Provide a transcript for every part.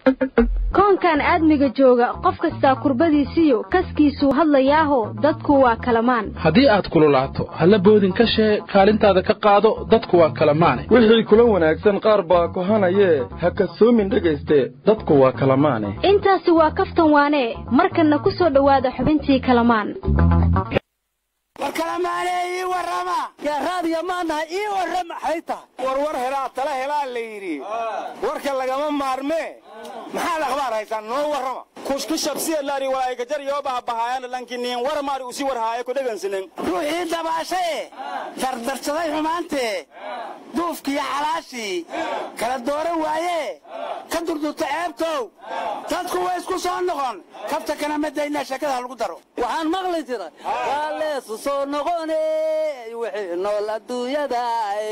koonkan aadmiga jooga qof kastaa kurbadiisiyo kaskiisuu hadlayaaho dadku waa kalamaan haddii aad kululaato halla boodin ka shee kaalintaada ka qaado dadku waa kala maane wixii kula wanaagsan qaar baa kohanayee ha kasoomin dhegayste dadku waa kala maane intaasi waa kaftan waanee markanna ku soo dhowaada xubintii kalamaan war kalamaane ii warrama yaa raadiya maanaha ii warrama maxay tahay warwar helaa tala helaa la yidhi warka lagama maarmee maxaad akhbaar haysaan noo warrama kushkushabsiyalaari walaaikajar yoo bahabahaayana lankiniin warmaari usi warhaaye ku dhegansinen ruuxii dabaashae dardarsaday xumaantee duufkiiyo xalaashii kala dooran waayee ka durdurta ceebtow dadku way isku soo noqon kafta kana madaynaa sheekada ha lagu daro waxaan maqli jiray waa leesu soo noqone wixii nool adduunyada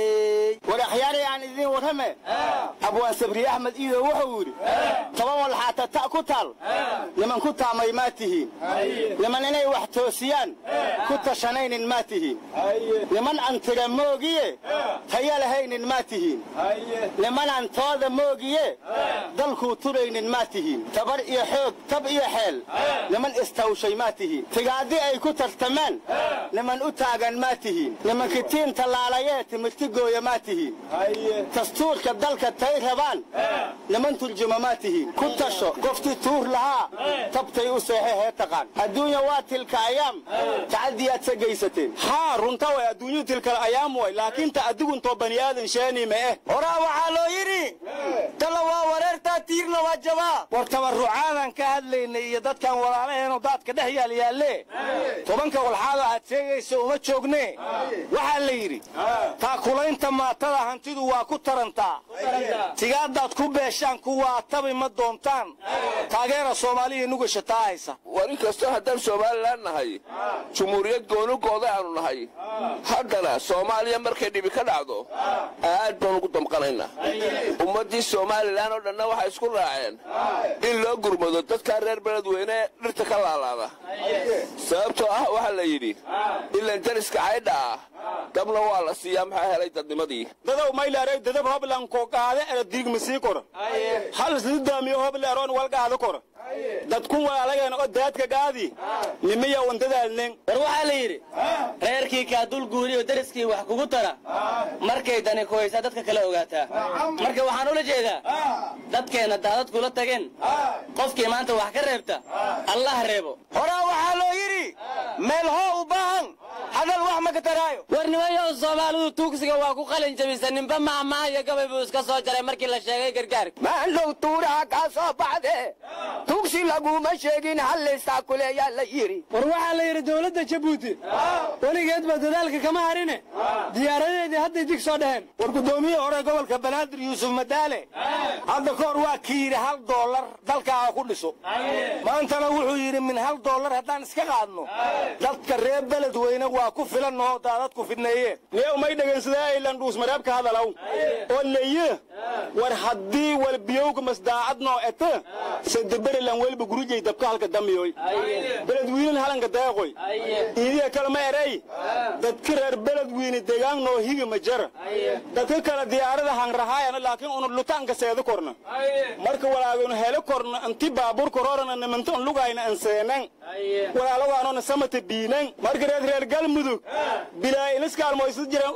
war akhyaari aan idiin warrame abwaan sabri axmed iido wuxuu yidhi toban walxaata ta ku taal niman ku taamay maa tihiin niman inay wax toosiyaan ku tashanaynin maa tihiin niman aan tira moogiye taya lahaynin maa tihiin nimanaan tooda moogiye dalkuu turaynin maa tihiin tabar iyo xoog tab iyo xeel niman istawshay maa tihiin tigaaddi ay ku tartamaan niman u taagan maa tihiin niman kitiin tallaalayee timirti gooya maa tihiin dastuurka dalka tay rabaan niman turjuma maa tihiin ku tasho qoftii tuur lahaa tabtay u seexe hee taqaan adduunya waa tilka ayaam tacaddiyaad sa geysateen haa runta way adduunyuu tilkala ayaam way laakiin ta adiguntoo bani aadan sheeni ma eh horaa waxaa loo yidhi tala waa wareertaa tiirna waa jabaa war tabarrucaadan ka hadlaynay iyo dadkan walaalaheenoo daadka dhex yaal yaalle tobanka walxaadoo aad sheegaysa uma joogne waxaa la yidhi taakulaynta maatada hantidu waa ku tarantaa tigaadaad ku beeshaan kuwaa tabi ma doontaan taageera soomaaliya nugasha taa haysa war inkastoo haddaan somalilan nahay jumhuuriyad goonugooda aanu nahay haddana soomaaliya markay dhibi ka dhacdo aad baan ugu damqanaynaa ummaddii somalilan oo dhanna waxay isku raaceen in loo gurmado dadkaa reer beledweyne dhirta ka laalaada sababtoo ah waxaa la yidhi ilan jariska caydha ah dabna waa la siiyaa maxaa helay dadnimadii dadow maylaarey dadab hoblanko qaade era diigmasii kora hal sidaamiyo hobleeroon walgaada kora dadkun walaalageen oo daadka gaadi nimiya wandadaalnen war waxaa la yidhi reerkii kaadul guuriyo dariskii wax kugu tara markay dani kuhaysaa dadka kale ogaataa marka waxaan ula jeedaa dadkeenna daadad kula tageen qofkii maanta wax ka reebta allah reebo horaa waxaa loo yidhi meel hoo u baahan hadal wax ma ka taraayo war nimayow soomaalidu tuugsiga waa ku qalin jabisa ninba maahmaaha iyo gabay buu iska soo jaray markii la sheegay gargaarka maanlow tuuraha kaa soo baxde tugsi laguma sheegin hallaysaa kuleeyaa la yidhi war waxaa la yidhi dowladda jabuuti weligeed ba dadaalka kama harine diyaaradeedii hadday dig soo dheheen war guddoomiyihii hore gobolka banaadir yuusuf madaale hadda ka hor waa kii yidhi hal doolar dalkaaga ku dhiso maantana wuxuu yidhi min hal doolar haddaan iska qaadno dadka reer beledweyne waa ku filan oo daadadku fidneeyeen niyow may dhegaysadaa aylan dhuusmareebka hadalaw oo leye war haddii walbiyowga masdaacadnoo ete sadeberilan welba gurujay dabka halka damiyoy beledwiinan halanka deeqoy iidiya kalema erey dadka reer beledwiine deegaannoo higi ma jara dadka kale diyaarada hanrahaayana laakiin unu lutaanka seeda korna marka walaaganu hele korna anti baabur kororana nimantan lugayna anseenan walaalogaanona samata biinan marka reer reer galmudug bilaa iniskaalmoysad jiraan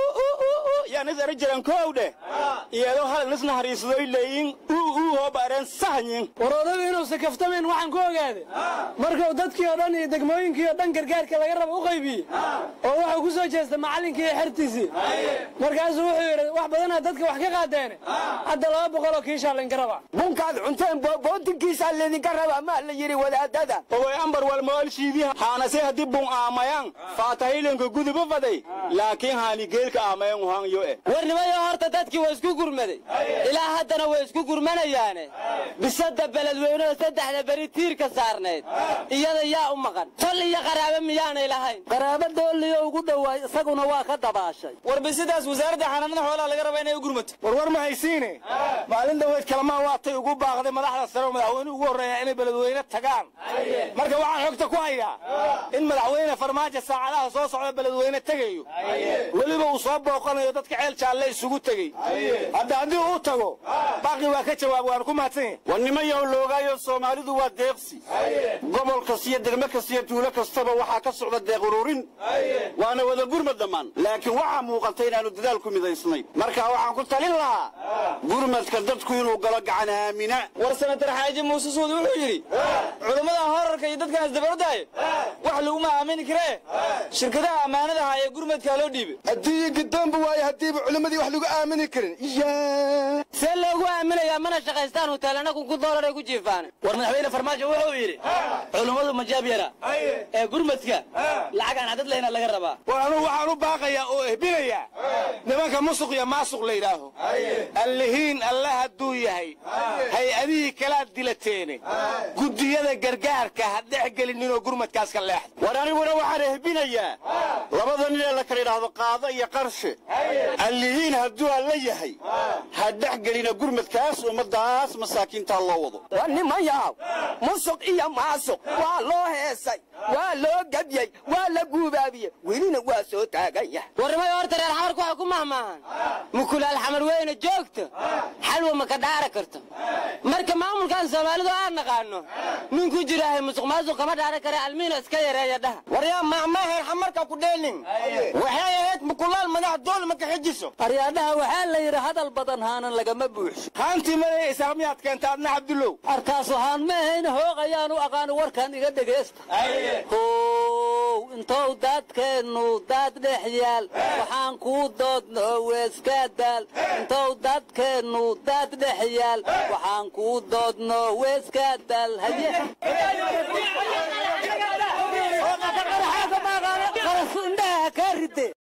yaanis era jiran koow dheh iyadoo hal inis nahariisadoy leeyin uu uu hooba areen sahanyin war odagu inuusan kaftamayn waxaan ku ogaaday markuu dadkii oo dhan iyo degmooyinkii oo dhan gargaarka laga raba u qaybiyey oo wuxuu ku soo jeestay macallinkii iyo xertiisii markaasuu wuxuu yidhi wax badanaa dadka wax ka qaadeene hadda laba boqoloo kiishaa laynka rabaa bunkaad cunteen bootinkiisaa laydinka rabaa maa la yidhi wadaadada oway ambar walmoolshiidii haanase haddii bun aamayan faatahilinka guduba faday laakiin haani geelka aamayan uhan yo eh war nimayo horta dadkii waa isku gurmaday ilaa haddana way isku gurmanayaane bisada beledweynada saddexda beri tiirka saarnayd iyada yaa u maqan tol iyo qaraabo miyaanay lahayn qaraabo dooliyo ugu dhowaay isaguna waa ka dabaashay war bisidaas wasaaradda xanaanada xoolaha laga raba inay u gurmato war war ma haysiine maalin dhaweyd kalamaan waatay ugu baaqday madaxda sare oo madaxweynuhu ugu horreeya inay beledweyne tagaan marka waxaan xogta ku hayaa in madaxweyne farmaajo saacadaha soo socda beledweyne tegayo weliba uu soo booqanayo dadka ceel jaalle isugu tegey hadda haddii uu tago baaqi waa ka jawaab jawaab waana ku mahadsan yahay war nimayow loogaayo soomaalidu waa deeqsi gobol kasta iyo degmo kasta iyo tuulo kastaba waxaa ka socda deeq ururin waana wada gurmad dhammaan laakiin waxaa muuqata inaannu dadaal ku midaysnay marka waxaan ku talin lahaa gurmadka dadku inuu galo gacan aamina war sanatar xaaji muuse suud wuxuu yidhi culammada horarka iyo dadkan isdabarodaayo wax laguma aamini karee shirkadaha ammaanadaha ee gurmadkaa loo dhiibay haddii gidoonba waayo haddiiba culimmadii wax lagu aamini karin see loogu aaminayaa mana shaqaystaan huteelana kunku doolar ay ku jiifaan war madaxweyne farmaajo wuxuu yidhi culummadu majaab yara ee gurmadka lacag aan cadad lahayna laga rabaa war anugu waxaan u baaqayaa oo ehbinayaa nimanka musuq iyo maasuq la yidhaaho allihiin alle hadduu yahay hay-adihii kalaad dilateene guddiyada gargaarka ha dhex gelininoo gurmadkaas ka leexda war aniguna waxaan ehbinayaa labada nin ee la kala yidhaahdo qaado iyo qarshe allihiin hadduu alla yahay ha dhex gelina gurmadkaas ummadaas masaakiintaa loo wado war nimayaw musuq iyo maasuq waa loo heesay waa loo gabyey waa la guubaabiyey welina waa soo taagan yahay warrimay horta reer xamarku waxay ku mahmaahan mukulaal xamar weyne joogta xalwa ma ka dhaara karto marka maamulkan soomaalidu aan naqaano nin ku jiraahay musuq maasuq kama dhaaran kare almiina iska yareeya dhaha waryaa maamaaheer xamarka ku dheelin waxay ahayd mukulaal madax dool ma ka xijiso aryaadhaha waxaa la yidhi hadal badan haanan lagama buuxsho haantii madaya isaaq miyaad keenta adna cabdullow arkaas waxaan ma ahayna hoog ayaanu aqaano warkan iga dhegaysta how intou daadkeennu daad dhex yaal waxaan kuu doodno weeska daal intou daadkeennu daad dhex yaal waxaan kuu doodno weeska daal haye indhaha kaa ride